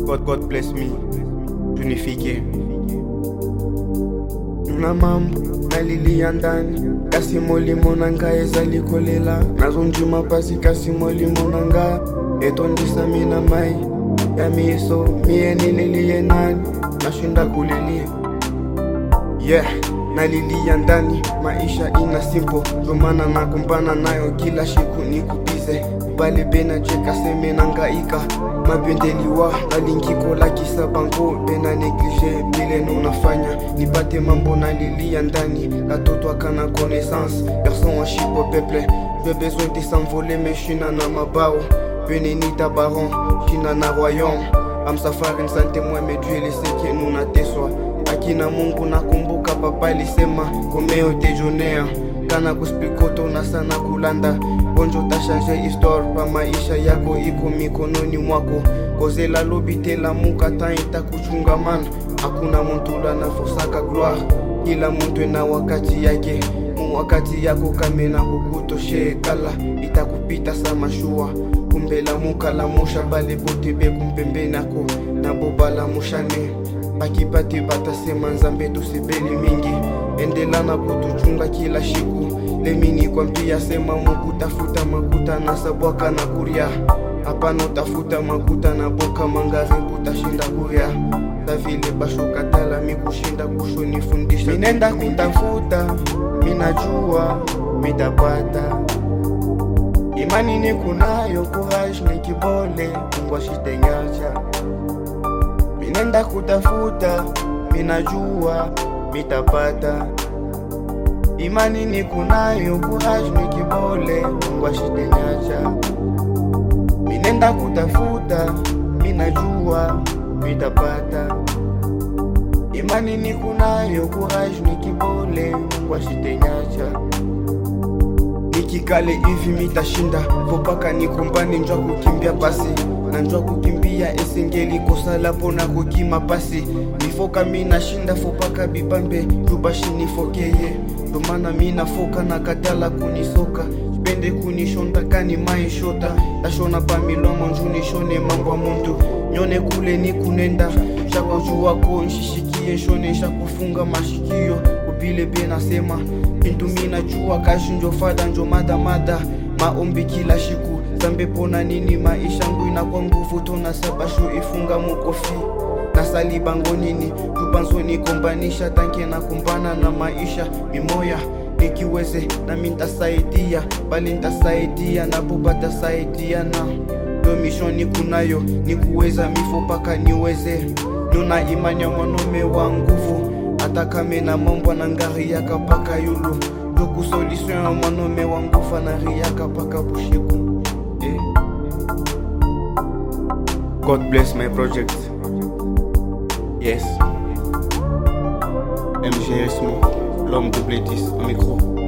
God, God bless me tunifike. Nuna mambo nalilia ndani kasi molimo nanga ezalikolela nazonjuma pasi kasi molimo nanga etondisa mina mai ya miso mie nililie nani nashinda kulilia yeah nalilia ndani maisha ina simple zomana nakumbana nayo kila siku nikubize bale bena cheka seme nangaika mapendeliwa nalinkikola kisa bango bena neglige bile nunafanya nipate mambo nalilia ndani katoto akana connaissance garçon wa shipo peple j'ai besoin de s'envoler mais shina na mabao benenita baron shina na royaume amsafari nsante mweme Dieu leseke nunateswa akina Mungu nakumbuka papa alisema komeo tejonea kana kuspikoto na sana kulanda bonjo tashange histoire pa maisha yako iko mikononi mwako kozela lobi telamuka ta itakuchungamana hakuna muntu lanafosaka gloire kila muntu na wakati yake mu wakati yako kamena kukutoshe kala itakupita sa mashua kumbelamuka lamusha bale bote bekumpembenako nabo balamushane bakipati batasema nzambe tusebeli mingi endelana kutuchunga kila shiku lemini kwambia sema mukutafuta makuta na sabwaka na kuria hapana utafuta makuta na boka mangare kutashinda kuria tavile bashokatala mikushinda kushonifundisha minenda kutafuta minajua mitapata imani nikunayo courage ni kibole Mungu ashitenyacha minenda kutafuta minajua mitapata imani nikunayo courage ni kibole Mungu ashitenyacha minenda kutafuta minajua mitapata imani nikunayo courage ni kibole Mungu ashitenyacha nikikale hivi mitashinda vopaka nikumbani njwa kukimbia pasi na njwa kukimbia esengeli kosala pona kokima pasi nifoka minashinda fopaka bibambe jubashinifokeye ndomana minafoka na katala kunisoka pende kunishonda kani maishota tashona pamilomo njunishone mambo muntu nyone kule ni kunenda shakojuwako nshishikie shone shakufunga mashikio kupile be nasema bintu minajua kashi njo fada njo madamada maombi kila shiku zambe pona nini maisha ngu inakwa nguvu tona sabashu ifunga mukofi nasali bango nini jupanzoni kombanisha tanke na kumbana na maisha mimoya nikiweze nami ntasaidia bali ntasaidia napo batasaidia na ndo mishoni kunayo nikuweza mifo paka niweze nuna imani ya mwanaume wa nguvu hata kame na mambo na ngari yaka paka yulu doku solution ya mwanaume wa nguvu na yaka paka bushiku eh. God bless my project yes MGS l'homme double 10 au micro